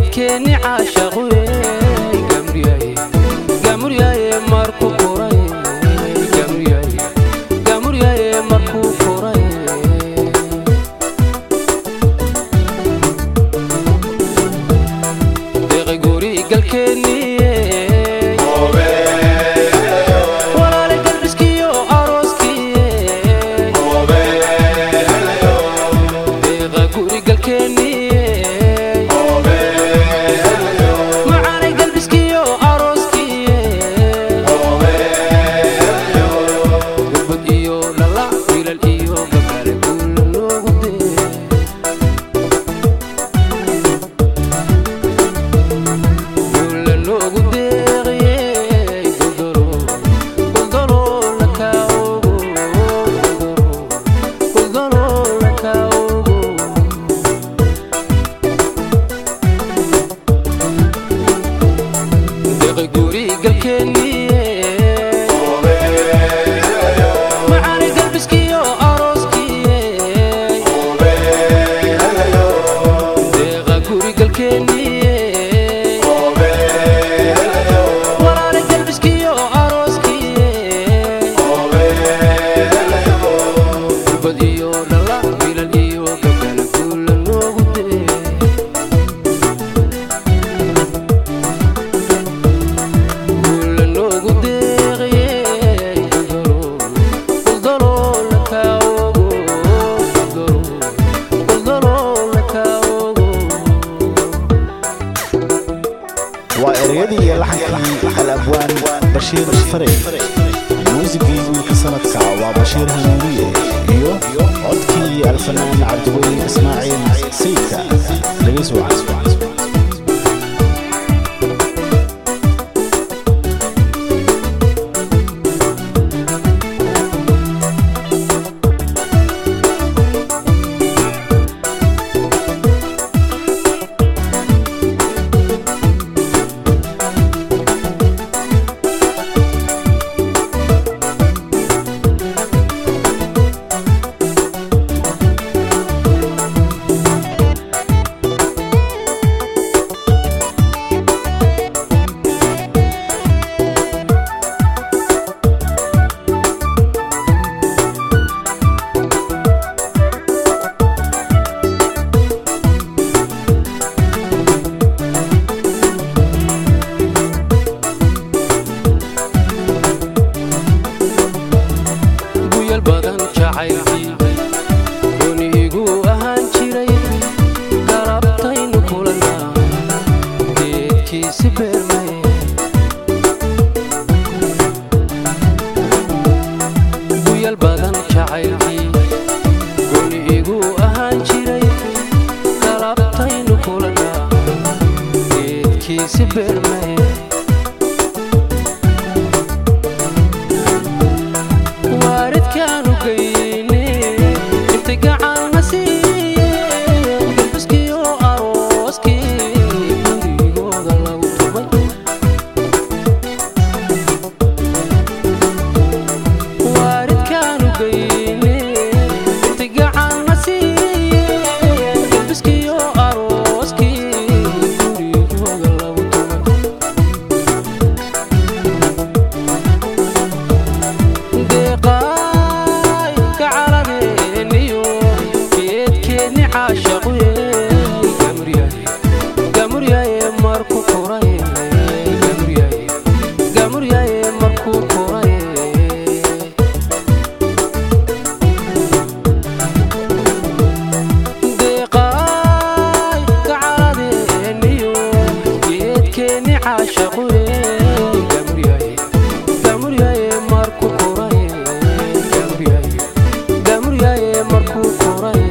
geedkeeni caashaqwe gamuryaye gamuryaye markuu koray gamuryaye gamuryaye markuu koray deeqay guri galkeeniye walaale galbiskiyo arooskiye deeqa guri galkeeniye macaanay galbiskiyo arooskiye gubad iyo dhalla wiilal iyo gabdhale guula loogu dee guula loogu deeqiyey guldaro guldaro lakaa ogo guldaro guldaro lakaa ogo deeqay guri galkeeniye macaanay galbiskiyo arooskiye deeqa guri galkeeniye walaale galbiskiyo arooskiye gubad iyo dhalla wiilal iyo gabdhale guula loogu dee guula loogu deeqiyey guldaro lakaa ogo guldaro lakaa ogo waa ereyadii iyo laxankii al abwaan bashiir fare muusigii wiilka sanadka waa bashiir hanuuniye iyo codkii alfanaan cabdiweli ismaaciil sayidka dhegeysi wacan guyal badan jacaylkii gooni igu ahaan jiray galabtaynu kulanaa geedkiisi beermay guyal badan jacaylkii gooni igu ahaan jiray galabtaynu kulanaa geedkiisi beermay waaridkaanu geyne intay gacanna siiyeen galbiskiyo arooskii gurigooda lagu tubay waaridkaanu geyne intay gacanna siiyeen galbiskiyo arooskii gurigooda lagu tubay deeqaay gacaladeeniyo geedkeedni caashaqye gamuryaye gamuryaye markuu koray gamuryaye gamuryaye markuu koray deeqaay gacaladeeniyo geedkeedni caashaqye gamuryaye gamuryaye markuu koray gamuryaye gamuryaye markuu koray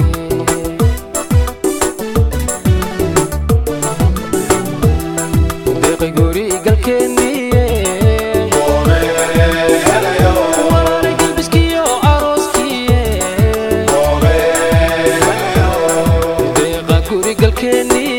deeqay guri galkeeniye walaale galbiskiyo arooskiye deeqa guri galkeeniye